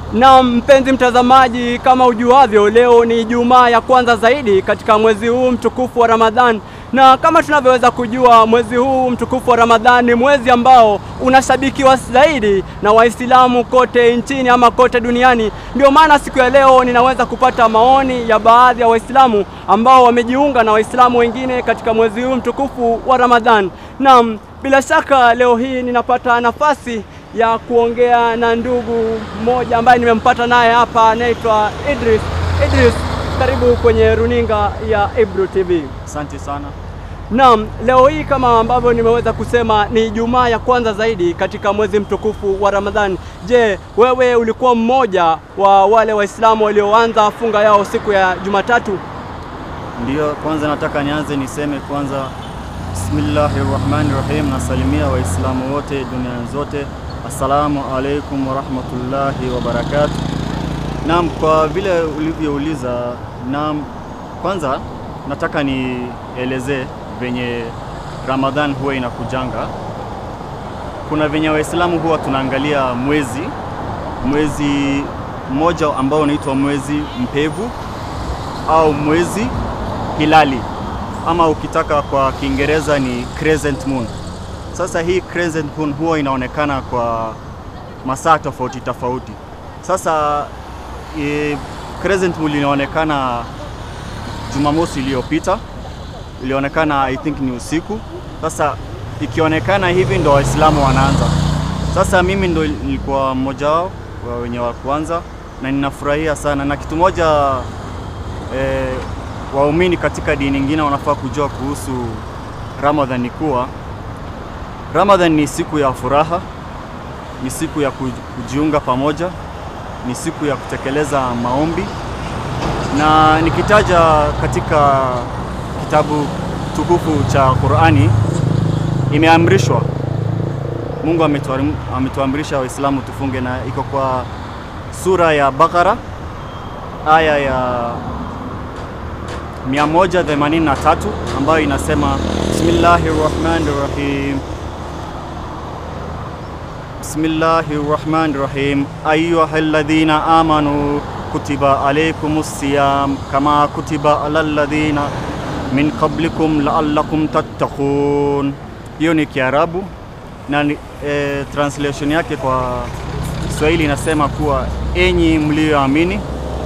Na mpenzi mtazamaji, kama ujuavyo, leo ni Ijumaa ya kwanza zaidi katika mwezi huu mtukufu wa Ramadhan, na kama tunavyoweza kujua, mwezi huu mtukufu wa Ramadhan ni mwezi ambao unashabikiwa zaidi na Waislamu kote nchini ama kote duniani. Ndio maana siku ya leo ninaweza kupata maoni ya baadhi ya Waislamu ambao wamejiunga na Waislamu wengine katika mwezi huu mtukufu wa Ramadhan. Naam, bila shaka leo hii ninapata nafasi ya kuongea na ndugu mmoja ambaye nimempata naye hapa, anaitwa Idris. Idris, karibu kwenye runinga ya Ibru TV. Asante sana. Naam, leo hii kama ambavyo nimeweza kusema ni Ijumaa ya kwanza zaidi katika mwezi mtukufu wa Ramadhani. Je, wewe ulikuwa mmoja wa wale Waislamu walioanza funga yao siku ya Jumatatu? Ndiyo, kwanza nataka nianze niseme kwanza, bismillahir rahmanir rahim, nasalimia Waislamu wote duniani zote, assalamu alaikum warahmatullahi wabarakatuh. Naam, kwa vile ulivyouliza, naam, kwanza nataka nielezee venye Ramadhan huwa inakujanga. Kuna venye Waislamu huwa tunaangalia mwezi mwezi mmoja ambao unaitwa mwezi mpevu au mwezi hilali ama ukitaka kwa Kiingereza ni crescent moon. Sasa hii crescent moon huwa inaonekana kwa masaa tofauti tofauti. Sasa e, crescent moon inaonekana Jumamosi iliyopita, ilionekana I think ni usiku. Sasa ikionekana hivi ndo Waislamu wanaanza. Sasa mimi ndo nilikuwa mmoja wao wa wenye wa kwanza na ninafurahia sana, na kitu moja e, waumini katika dini nyingine wanafaa kujua kuhusu Ramadhan ni kuwa Ramadhan ni siku ya furaha, ni siku ya kujiunga pamoja, ni siku ya kutekeleza maombi, na nikitaja katika kitabu tukufu cha Qur'ani imeamrishwa, Mungu ametuamrisha Waislamu tufunge, na iko kwa sura ya Bakara aya ya 183 ambayo inasema Bismillahir Rahmanir Rahim Bismillahir Rahmanir Rahim ayyuhalladhina amanu kutiba alaykumus siyam kama kutiba alal ladhina min qablikum la'allakum tattaqun. Hiyo ni Kiarabu na e, translation yake kwa Kiswahili inasema kuwa enyi mlioamini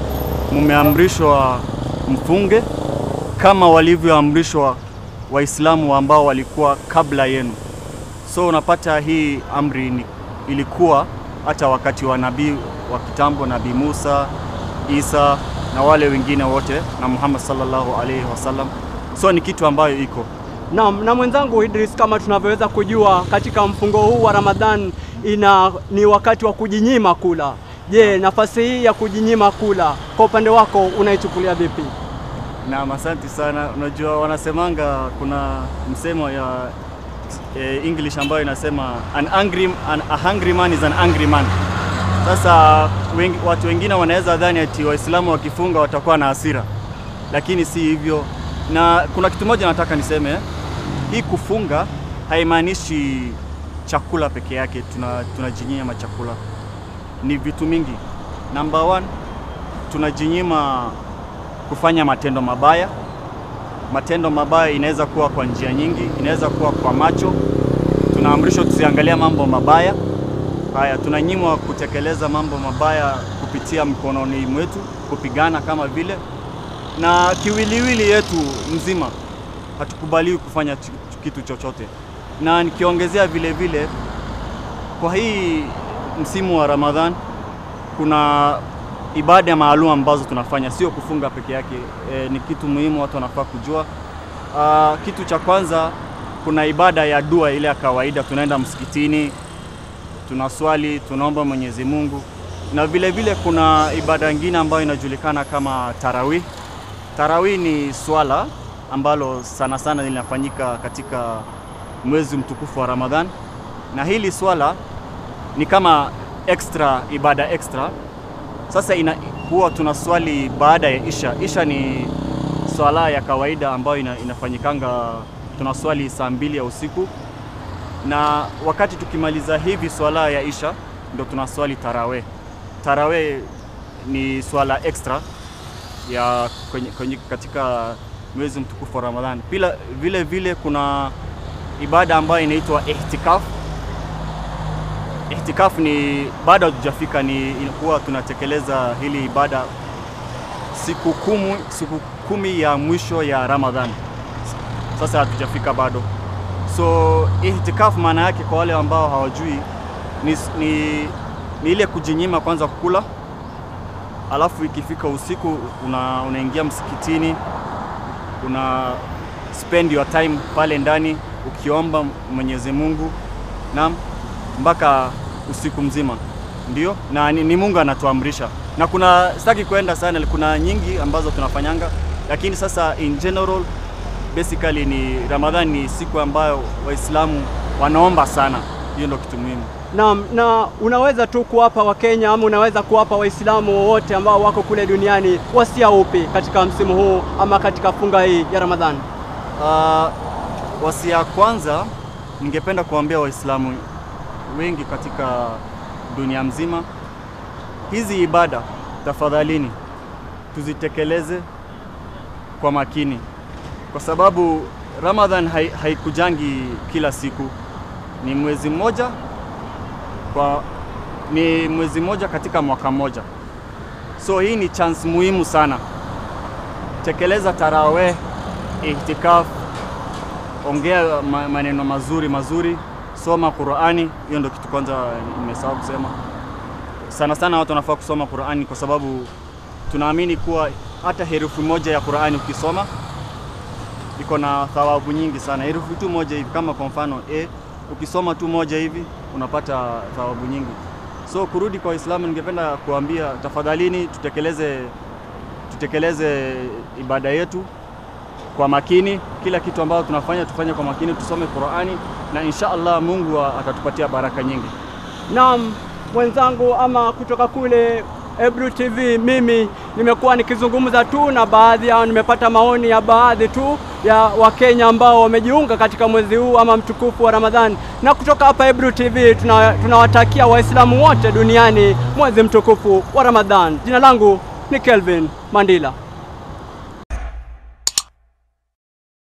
mumeamrishwa mfunge kama walivyoamrishwa Waislamu ambao walikuwa kabla yenu. So unapata hii amri ni, ilikuwa hata wakati wa nabii wa kitambo, Nabii Musa, Isa na wale wengine wote na Muhammad sallallahu alaihi wasallam. So ni kitu ambayo iko Naam, na mwenzangu Idris, kama tunavyoweza kujua katika mfungo huu wa Ramadhan ina ni wakati wa kujinyima kula. Je, nafasi hii ya kujinyima kula kwa upande wako unaichukulia vipi? Naam, asante sana. Unajua wanasemanga kuna msemo ya eh, English ambayo inasema an angry, an, a hungry man is an angry man. Sasa wengi, watu wengine wanaweza dhani ati Waislamu wakifunga watakuwa na hasira, lakini si hivyo. Na kuna kitu moja nataka niseme, hii kufunga haimaanishi chakula peke yake, tunajinyima tuna chakula, ni vitu mingi. Number one, tunajinyima kufanya matendo mabaya. Matendo mabaya inaweza kuwa kwa njia nyingi, inaweza kuwa kwa macho. Tunaamrishwa tusiangalia mambo mabaya haya. Tunanyimwa kutekeleza mambo mabaya kupitia mkononi mwetu, kupigana kama vile, na kiwiliwili yetu mzima hatukubaliwi kufanya kitu chochote. Na nikiongezea vile vile, kwa hii msimu wa Ramadhan kuna ibada maalum ambazo tunafanya, sio kufunga peke yake. E, ni kitu muhimu watu wanafaa kujua. Aa, kitu cha kwanza kuna ibada ya dua ile ya kawaida, tunaenda msikitini, tunaswali, tunaomba Mwenyezi Mungu, na vile vile kuna ibada nyingine ambayo inajulikana kama tarawih. Tarawih ni swala ambalo sana sana linafanyika katika mwezi mtukufu wa Ramadhan, na hili swala ni kama extra ibada extra sasa ina, huwa tunaswali baada ya isha. Isha ni swala ya kawaida ambayo ina, inafanyikanga tunaswali saa mbili ya usiku, na wakati tukimaliza hivi swala ya isha ndo tunaswali tarawih. tarawih ni swala extra ya kwenye, kwenye katika mwezi mtukufu wa Ramadhani. Pila vile vile kuna ibada ambayo inaitwa ihtikaf. Ihtikaf ni bado hatujafika, ni huwa tunatekeleza hili ibada siku kumi, siku kumi ya mwisho ya Ramadhan. Sasa hatujafika bado. So ihtikaf maana yake kwa wale ambao hawajui ni, ni, ni ile kujinyima kwanza kukula, alafu ikifika usiku una, unaingia msikitini una spend your time pale ndani ukiomba Mwenyezi Mungu naam, mpaka usiku mzima, ndio na ni, ni Mungu anatuamrisha, na kuna sitaki kwenda sana, kuna nyingi ambazo tunafanyanga, lakini sasa in general basically ni Ramadhani ni siku ambayo Waislamu wanaomba sana. Hiyo ndio kitu muhimu. Naam, na unaweza tu kuwapa Wakenya ama unaweza kuwapa Waislamu wowote ambao wako kule duniani wasia upi katika msimu huu ama katika funga hii ya Ramadhani? Uh, wasia kwanza ningependa kuambia Waislamu wengi katika dunia mzima, hizi ibada tafadhalini tuzitekeleze kwa makini, kwa sababu Ramadhan hai, haikujangi kila siku, ni mwezi mmoja kwa ni mwezi mmoja katika mwaka mmoja, so hii ni chance muhimu sana. Tekeleza taraweh, ihtikaf, ongea ma- maneno mazuri mazuri, soma Qurani. Hiyo ndio kitu kwanza nimesahau kusema. Sana sana watu wanafaa kusoma Qurani kwa sababu tunaamini kuwa hata herufi moja ya Qurani ukisoma iko na thawabu nyingi sana. Herufi tu moja hivi, kama kwa mfano e, ukisoma tu moja hivi unapata thawabu nyingi. So kurudi kwa Waislamu, ningependa kuambia tafadhalini, tutekeleze tutekeleze ibada yetu kwa makini. Kila kitu ambacho tunafanya tufanye kwa makini, tusome Qurani na insha Allah Mungu atatupatia baraka nyingi. Naam, mwenzangu ama kutoka kule Ebru TV, mimi nimekuwa nikizungumza tu na baadhi yao, nimepata maoni ya baadhi tu ya Wakenya ambao wamejiunga katika mwezi huu ama mtukufu wa Ramadhani. Na kutoka hapa Ebru TV tuna- tunawatakia Waislamu wote duniani mwezi mtukufu wa Ramadhani. Jina langu ni Kelvin Mandila.